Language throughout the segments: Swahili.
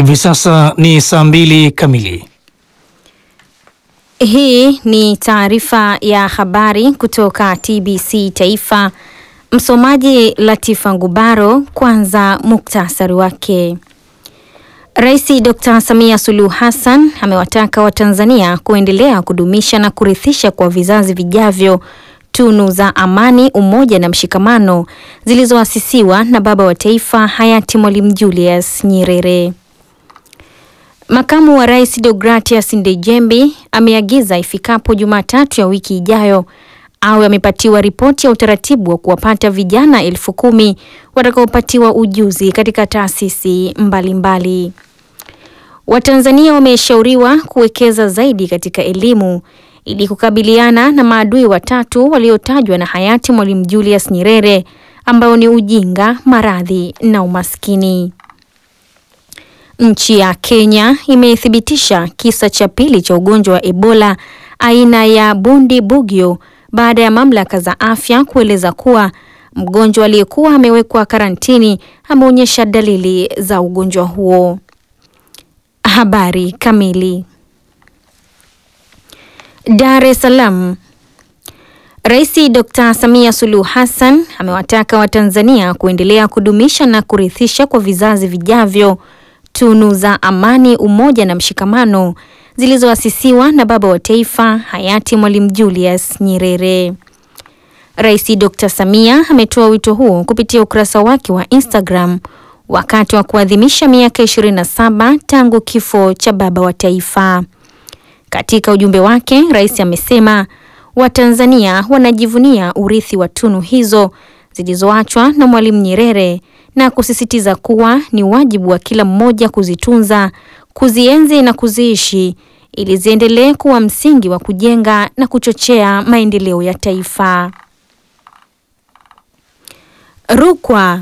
Hivi sasa ni saa mbili kamili. Hii ni taarifa ya habari kutoka TBC Taifa. Msomaji Latifa Ngubaro. Kwanza muktasari wake. Rais Dr. Samia Suluhu Hassan amewataka Watanzania kuendelea kudumisha na kurithisha kwa vizazi vijavyo tunu za amani, umoja na mshikamano zilizoasisiwa na baba wa taifa hayati Mwalimu Julius Nyerere. Makamu wa Rais Deogratias Ndejembi ameagiza ifikapo Jumatatu ya wiki ijayo awe amepatiwa ripoti ya utaratibu wa kuwapata vijana elfu kumi watakaopatiwa ujuzi katika taasisi mbalimbali. Watanzania wameshauriwa kuwekeza zaidi katika elimu ili kukabiliana na maadui watatu waliotajwa na hayati Mwalimu Julius Nyerere ambao ni ujinga, maradhi na umaskini. Nchi ya Kenya imethibitisha kisa cha pili cha ugonjwa wa Ebola aina ya Bundi Bugyo baada ya mamlaka za afya kueleza kuwa mgonjwa aliyekuwa amewekwa karantini ameonyesha dalili za ugonjwa huo. Habari kamili. Dar es Salaam. Rais Dr. Samia Suluhu Hassan amewataka Watanzania kuendelea kudumisha na kurithisha kwa vizazi vijavyo tunu za amani, umoja na mshikamano zilizoasisiwa na baba wa taifa hayati Mwalimu Julius Nyerere. Rais Dr. Samia ametoa wito huo kupitia ukurasa wake wa Instagram wakati wa kuadhimisha miaka 27 tangu kifo cha baba wa taifa. Katika ujumbe wake, rais amesema Watanzania wanajivunia urithi wa tunu hizo zilizoachwa na Mwalimu Nyerere na kusisitiza kuwa ni wajibu wa kila mmoja kuzitunza, kuzienzi na kuziishi ili ziendelee kuwa msingi wa kujenga na kuchochea maendeleo ya taifa. Rukwa.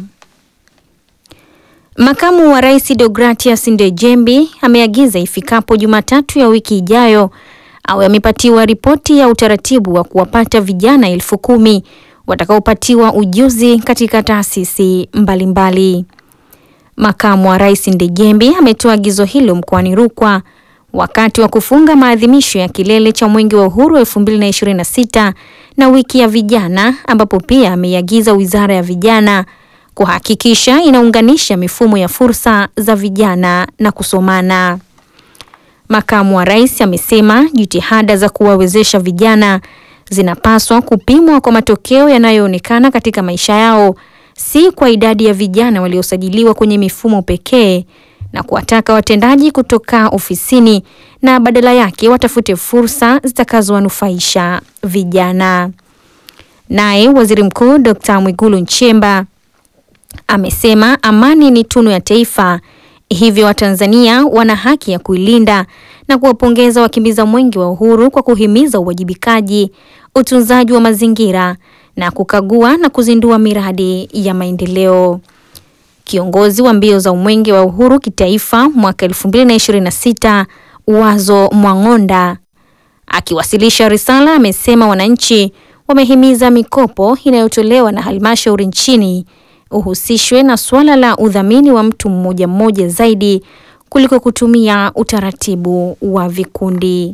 Makamu wa Rais Deogratias Ndejembi ameagiza ifikapo Jumatatu ya wiki ijayo awe amepatiwa ripoti ya utaratibu wa kuwapata vijana elfu kumi watakaopatiwa ujuzi katika taasisi mbalimbali. Makamu wa Rais Ndejembi ametoa agizo hilo mkoani Rukwa wakati wa kufunga maadhimisho ya kilele cha Mwenge wa Uhuru 2026 na wiki ya vijana, ambapo pia ameiagiza Wizara ya Vijana kuhakikisha inaunganisha mifumo ya fursa za vijana na kusomana. Makamu wa Rais amesema jitihada za kuwawezesha vijana zinapaswa kupimwa kwa matokeo yanayoonekana katika maisha yao, si kwa idadi ya vijana waliosajiliwa kwenye mifumo pekee, na kuwataka watendaji kutoka ofisini na badala yake watafute fursa zitakazowanufaisha vijana. Naye Waziri Mkuu Dr. Mwigulu Nchemba amesema amani ni tunu ya taifa, hivyo Watanzania wana haki ya kuilinda na kuwapongeza wakimbiza mwenge wa uhuru kwa kuhimiza uwajibikaji, utunzaji wa mazingira na kukagua na kuzindua miradi ya maendeleo. Kiongozi wa mbio za mwenge wa uhuru kitaifa mwaka 2026 Wazo Mwang'onda akiwasilisha risala amesema wananchi wamehimiza mikopo inayotolewa na halmashauri nchini uhusishwe na suala la udhamini wa mtu mmoja mmoja zaidi kuliko kutumia utaratibu wa vikundi.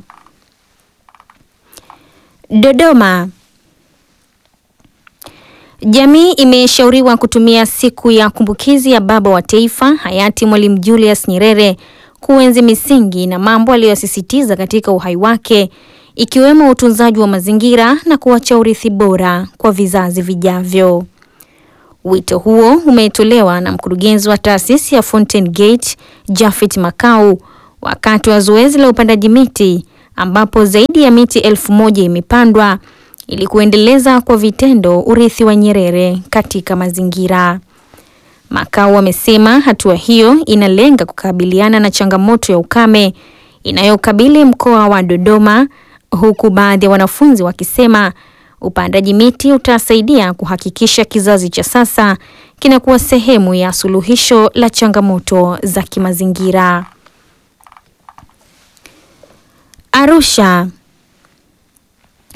Dodoma. Jamii imeshauriwa kutumia siku ya kumbukizi ya baba wa taifa hayati Mwalimu Julius Nyerere kuenzi misingi na mambo aliyosisitiza katika uhai wake ikiwemo utunzaji wa mazingira na kuacha urithi bora kwa vizazi vijavyo. Wito huo umetolewa na mkurugenzi wa taasisi ya Fountain Gate Jafet Makau wakati wa zoezi la upandaji miti ambapo zaidi ya miti elfu moja imepandwa ili kuendeleza kwa vitendo urithi wa Nyerere katika mazingira. Makau amesema hatua hiyo inalenga kukabiliana na changamoto ya ukame inayokabili mkoa wa Dodoma, huku baadhi ya wanafunzi wakisema upandaji miti utasaidia kuhakikisha kizazi cha sasa kinakuwa sehemu ya suluhisho la changamoto za kimazingira. Arusha.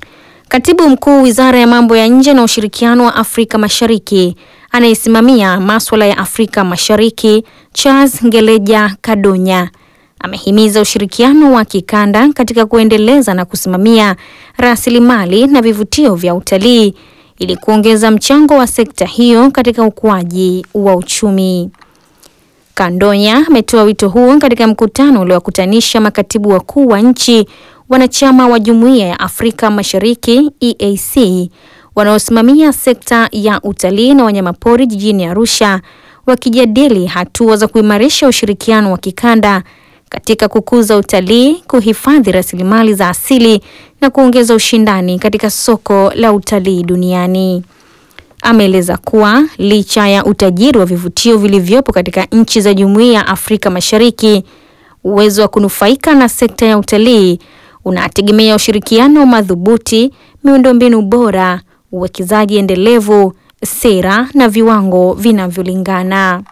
Katibu Mkuu Wizara ya Mambo ya Nje na Ushirikiano wa Afrika Mashariki anayesimamia masuala ya Afrika Mashariki, Charles Ngeleja Kadonya amehimiza ushirikiano wa kikanda katika kuendeleza na kusimamia rasilimali na vivutio vya utalii ili kuongeza mchango wa sekta hiyo katika ukuaji wa uchumi. Kandonya ametoa wito huo katika mkutano uliowakutanisha makatibu wakuu wa nchi wanachama wa Jumuiya ya Afrika Mashariki EAC wanaosimamia sekta ya utalii na wanyamapori jijini Arusha wakijadili hatua za kuimarisha ushirikiano wa kikanda katika kukuza utalii, kuhifadhi rasilimali za asili na kuongeza ushindani katika soko la utalii duniani. Ameeleza kuwa licha ya utajiri wa vivutio vilivyopo katika nchi za Jumuiya ya Afrika Mashariki, uwezo wa kunufaika na sekta ya utalii unategemea ushirikiano madhubuti, miundombinu bora, uwekezaji endelevu, sera na viwango vinavyolingana.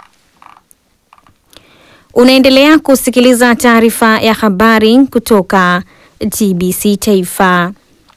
Unaendelea kusikiliza taarifa ya habari kutoka TBC Taifa.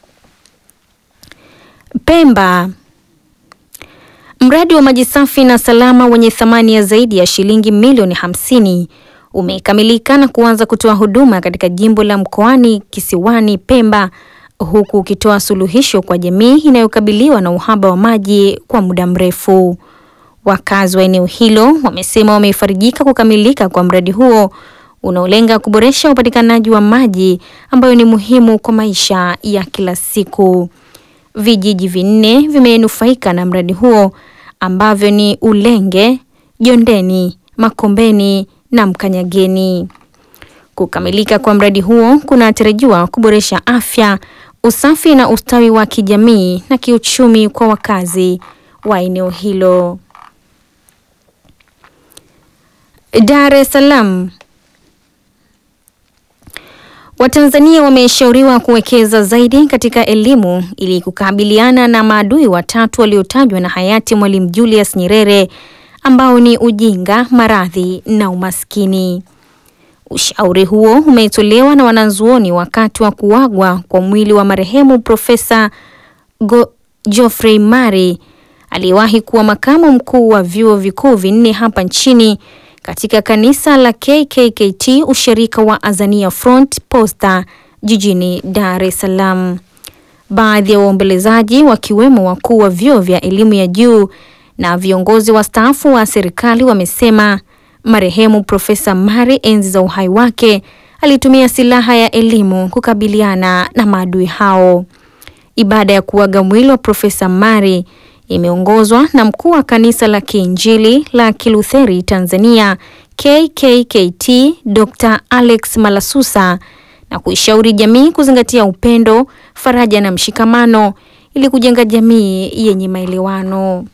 Pemba. Mradi wa maji safi na salama wenye thamani ya zaidi ya shilingi milioni hamsini umekamilika na kuanza kutoa huduma katika jimbo la Mkoani Kisiwani Pemba huku ukitoa suluhisho kwa jamii inayokabiliwa na uhaba wa maji kwa muda mrefu. Wakazi wa eneo hilo wamesema wamefarijika kukamilika kwa mradi huo unaolenga kuboresha upatikanaji wa maji ambayo ni muhimu kwa maisha ya kila siku. Vijiji vinne vimenufaika na mradi huo ambavyo ni Ulenge, Jondeni, Makombeni na Mkanyageni. Kukamilika kwa mradi huo kunatarajiwa kuboresha afya, usafi na ustawi wa kijamii na kiuchumi kwa wakazi wa eneo hilo. Dar es Salaam. Watanzania wameshauriwa kuwekeza zaidi katika elimu ili kukabiliana na maadui watatu waliotajwa na hayati Mwalimu Julius Nyerere ambao ni ujinga, maradhi na umaskini. Ushauri huo umetolewa na wanazuoni wakati wa kuagwa kwa mwili wa marehemu Profesa Geoffrey Mari aliyewahi kuwa makamu mkuu wa vyuo vikuu vinne hapa nchini katika kanisa la KKKT ushirika wa Azania Front Posta jijini Dar es Salaam. Baadhi ya waombolezaji wakiwemo wakuu wa vyuo vya elimu ya juu na viongozi wastaafu wa serikali wamesema marehemu Profesa Mari enzi za uhai wake alitumia silaha ya elimu kukabiliana na maadui hao. Ibada ya kuaga mwili wa Profesa Mari imeongozwa na mkuu wa kanisa la Kiinjili la Kilutheri Tanzania KKKT Dr. Alex Malasusa na kuishauri jamii kuzingatia upendo, faraja na mshikamano ili kujenga jamii yenye maelewano.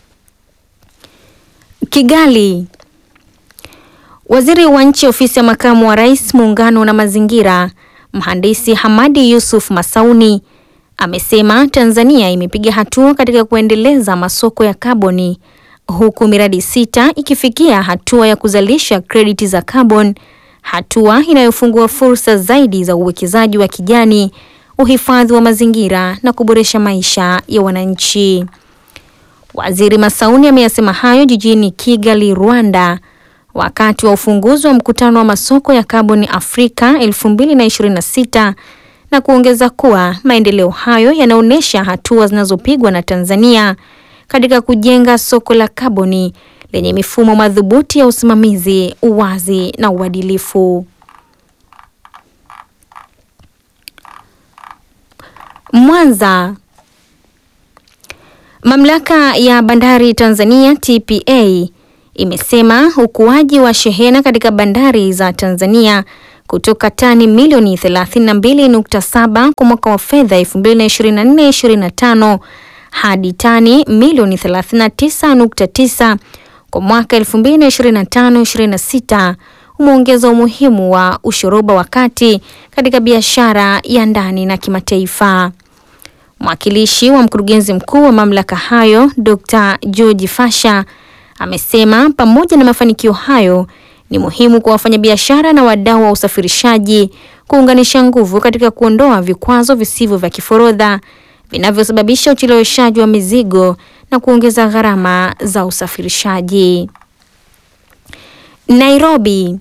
Kigali. Waziri wa Nchi Ofisi ya Makamu wa Rais, Muungano na Mazingira, Mhandisi Hamadi Yusuf Masauni amesema Tanzania imepiga hatua katika kuendeleza masoko ya kaboni huku miradi sita ikifikia hatua ya kuzalisha krediti za kaboni, hatua inayofungua fursa zaidi za uwekezaji wa kijani, uhifadhi wa mazingira na kuboresha maisha ya wananchi. Waziri Masauni ameyasema hayo jijini Kigali, Rwanda, wakati wa ufunguzi wa mkutano wa masoko ya kaboni Afrika 2026 na kuongeza kuwa maendeleo hayo yanaonyesha hatua zinazopigwa na Tanzania katika kujenga soko la kaboni lenye mifumo madhubuti ya usimamizi, uwazi na uadilifu. Mwanza. Mamlaka ya Bandari Tanzania TPA imesema ukuaji wa shehena katika bandari za Tanzania kutoka tani milioni 32.7 kwa mwaka wa fedha 2024/2025 hadi tani milioni 39.9 kwa mwaka 2025/2026 umeongeza umuhimu wa ushoroba wa kati katika biashara ya ndani na kimataifa. Mwakilishi wa mkurugenzi mkuu wa mamlaka hayo Dr. George Fasha amesema pamoja na mafanikio hayo ni muhimu kwa wafanyabiashara na wadau wa usafirishaji kuunganisha nguvu katika kuondoa vikwazo visivyo vya kiforodha vinavyosababisha ucheleweshaji wa mizigo na kuongeza gharama za usafirishaji. Nairobi.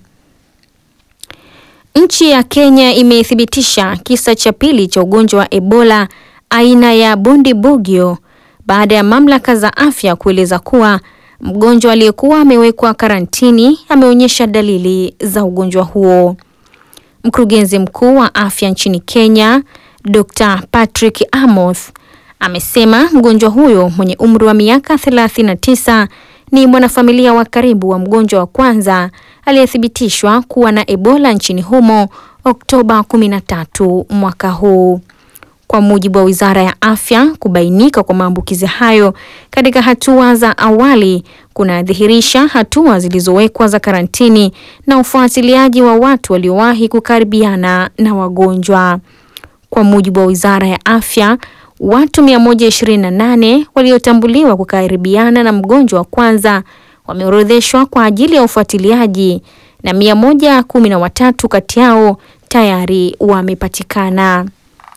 Nchi ya Kenya imethibitisha kisa cha pili cha ugonjwa wa Ebola aina ya Bundibugyo baada ya mamlaka za afya kueleza kuwa mgonjwa aliyekuwa amewekwa karantini ameonyesha dalili za ugonjwa huo. Mkurugenzi mkuu wa afya nchini Kenya, Dr. Patrick Amoth amesema mgonjwa huyo mwenye umri wa miaka 39 ni mwanafamilia wa karibu wa mgonjwa wa kwanza aliyethibitishwa kuwa na Ebola nchini humo Oktoba 13 mwaka huu. Kwa mujibu wa Wizara ya Afya, kubainika kwa maambukizi hayo katika hatua za awali kunadhihirisha hatua zilizowekwa za karantini na ufuatiliaji wa watu waliowahi kukaribiana na wagonjwa. Kwa mujibu wa Wizara ya Afya, watu 128 waliotambuliwa kukaribiana na mgonjwa wa kwanza wameorodheshwa kwa ajili ya ufuatiliaji na 113 kati yao tayari wamepatikana.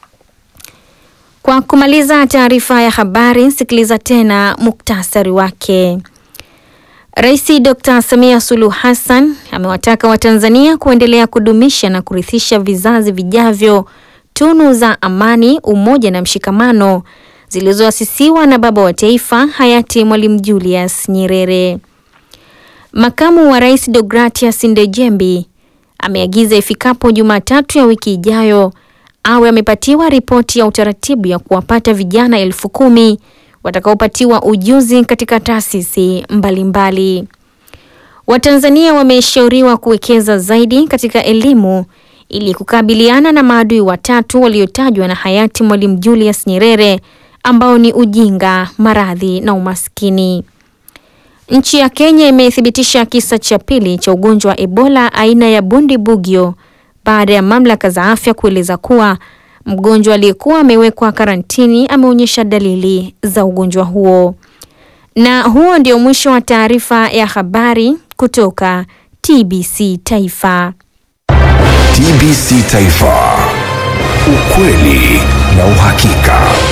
Kwa kumaliza taarifa ya habari, sikiliza tena muktasari wake. Rais Dr. Samia Suluhu Hassan amewataka Watanzania kuendelea kudumisha na kurithisha vizazi vijavyo tunu za amani, umoja na mshikamano zilizoasisiwa na baba wa taifa hayati Mwalimu Julius Nyerere. Makamu wa Rais Deogratias Ndejembi ameagiza ifikapo Jumatatu ya wiki ijayo awe amepatiwa ripoti ya utaratibu ya kuwapata vijana elfu kumi watakaopatiwa ujuzi katika taasisi mbalimbali. Watanzania wameshauriwa kuwekeza zaidi katika elimu ili kukabiliana na maadui watatu waliotajwa na hayati Mwalimu Julius Nyerere ambao ni ujinga, maradhi na umaskini. Nchi ya Kenya imethibitisha kisa cha pili cha ugonjwa wa Ebola aina ya Bundibugyo baada ya mamlaka za afya kueleza kuwa mgonjwa aliyekuwa amewekwa karantini ameonyesha dalili za ugonjwa huo. Na huo ndio mwisho wa taarifa ya habari kutoka TBC Taifa. TBC Taifa, ukweli na uhakika.